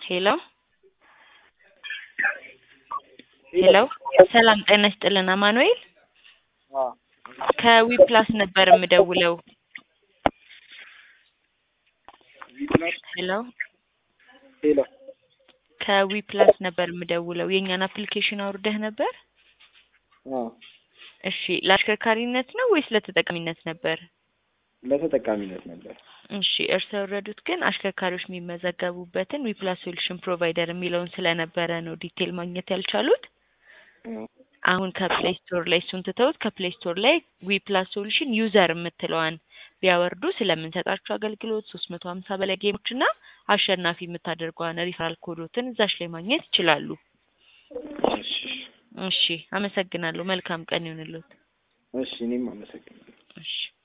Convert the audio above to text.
ሄሎ ሄሎ ሰላም ጤና ይስጥልን አማኑኤል ከዊፕላስ ነበር የምደውለው ሄሎ ሄሎ ከዊፕላስ ነበር የምደውለው የእኛን አፕሊኬሽን አውርደህ ነበር አዎ እሺ ለአሽከርካሪነት ነው ወይስ ለተጠቃሚነት ነበር ለተጠቃሚነት ነበር። እሺ እርስዎ የወረዱት ግን አሽከርካሪዎች የሚመዘገቡበትን ዊፕላስ ሶሉሽን ፕሮቫይደር የሚለውን ስለነበረ ነው ዲቴል ማግኘት ያልቻሉት። አሁን ከፕሌይ ስቶር ላይ እሱን ትተውት ከፕሌይ ስቶር ላይ ዊፕላስ ሶሉሽን ዩዘር የምትለዋን ቢያወርዱ ስለምንሰጣቸው አገልግሎት ሶስት መቶ ሀምሳ በላይ ጌሞች እና አሸናፊ የምታደርገዋን ሪፈራል ኮዶትን እዛች ላይ ማግኘት ይችላሉ። እሺ እሺ አመሰግናለሁ። መልካም ቀን ይሁንልዎት። እሺ እኔም አመሰግናለሁ። እሺ